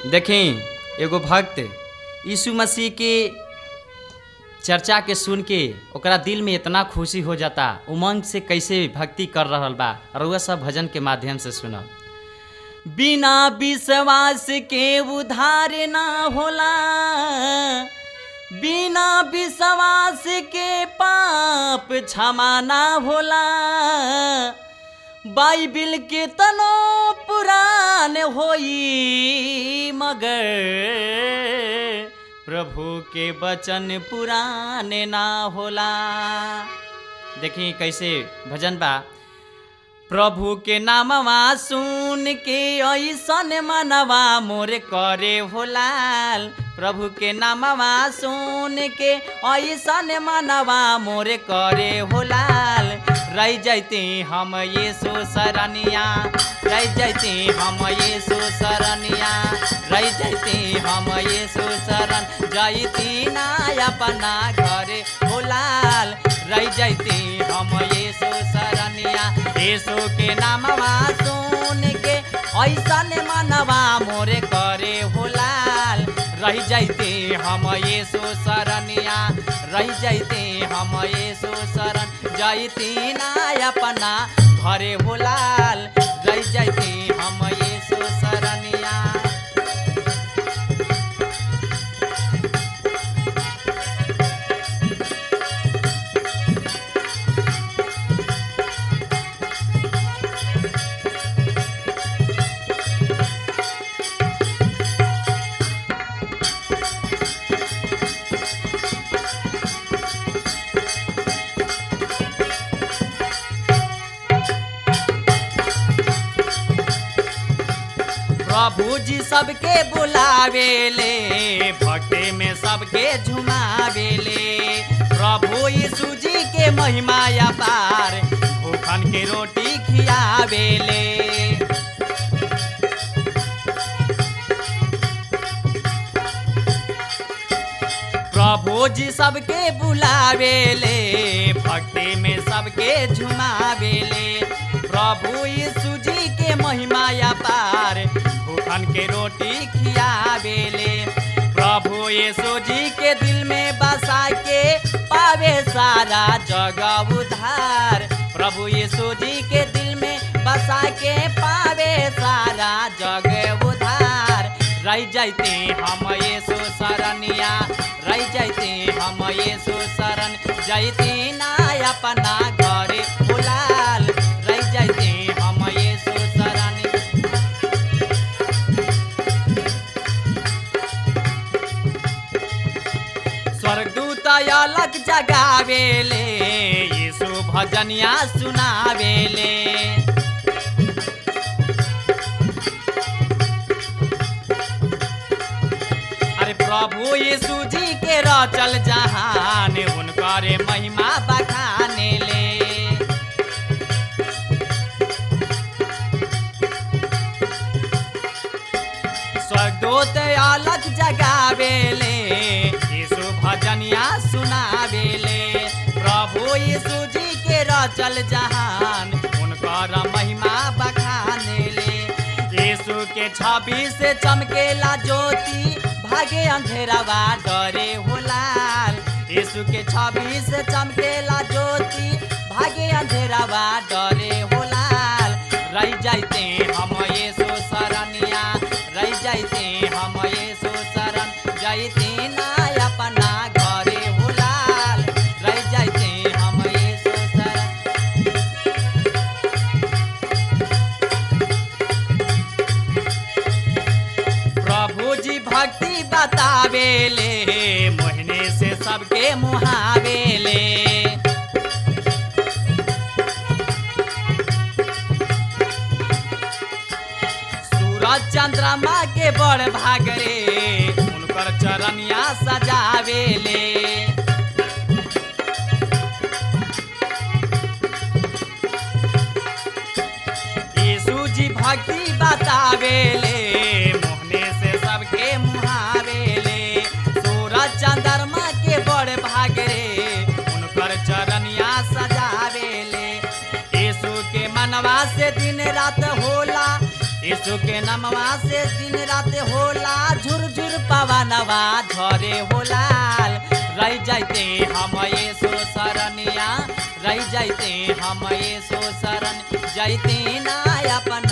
देखें एगो भक्त यीशु मसीह के चर्चा के सुन के ओकरा दिल में इतना खुशी हो जाता उमंग से कैसे भक्ति कर रहल बा रउआ सब भजन के माध्यम से सुनब बिना विश्वास के उधार ना होला बिना विश्वास के पाप क्षमा ना होला बाइबिल के तनो पुरान होई मगर प्रभु के वचन पुराने ना होला देखी कैसे भजन बा प्रभु के नामवा सुन के ऐसन मनवा मोर करे होलाल प्रभु के नामवा सुन के ऐसन मनवा मोर करे होलाल रह जैते हम ये सो सरनिया रह जैते हम ये सो सरनिया रह जैते हम ये सो शरण जैती ना अपना घरे होलाल रह जैते हम ये सो सरनिया यीशु के नामवा सुन के ऐसन मनवा मोरे करे होलाल रह जैते हम यीशु शरणिया रह जैते हम यीशु शरण जैती ना अपना घरे होलाल रह जैते हम यीशु शरणिया प्रभु जी सबके बुलावेले भक्ति में सबके झुमावेले प्रभु यीशु जी के महिमा अपार भूखन के रोटी खियावेले प्रभु जी सबके बुलावेले भक्ति में सबके झुमावेले प्रभु यीशु जी के महिमा अपार भूखन के रोटी खियावेले प्रभु यीशु जी के दिल में बसा के पावे सारा जगह उधार प्रभु यीशु जी के दिल में बसा के पावे सारा जगह उधार रह जाते हम यीशु शरणिया रह जाते हम यीशु शरण जैते ना अपना घरे बुलाल रह जाते हम यीशु शरण स्वर्गदूत अलग जगावेले यीशु भजनिया सुनावेले अरे प्रभु यीशु जी के रचल जहान उनकर महिमा बखाने ले स्वर्गदूत अलग जगावेले यीशु भजनिया सुनावेले प्रभु यीशु जी के रचल जहान उनकर महिमा बखाने ले यीशु के छवि से चमकेला ज्योति भागे अंधेरावा डरे होलाल यीशु के छवि से चमकेला ज्योति भागे अंधेरावा डरे होलाल रह जाते हम यीशु शरणिया रह जाते हम यीशु शरण जाते ना अपना घरे होलाल रह जाते हम यीशु शरण प्रभु जी भक्ति बतावेले मोहने से सबके मुहावेले सूरज चंद्रमा के बड़ भागरे उनकर चरनिया सजावेले यीशु जी भक्ति बतावेले मोहने से सबके मुहावेले सूरज चंद्रमा के बड़ भागरे उनकर चरनिया सजावेले यीशु के मनवा से दिन रात होला यीशु के नामवा से दिन रात होला झुरझुर पवनवा झरे होला रह जाते हम यीशु शरणिया रह जाते हम यीशु शरण जाते ना अपन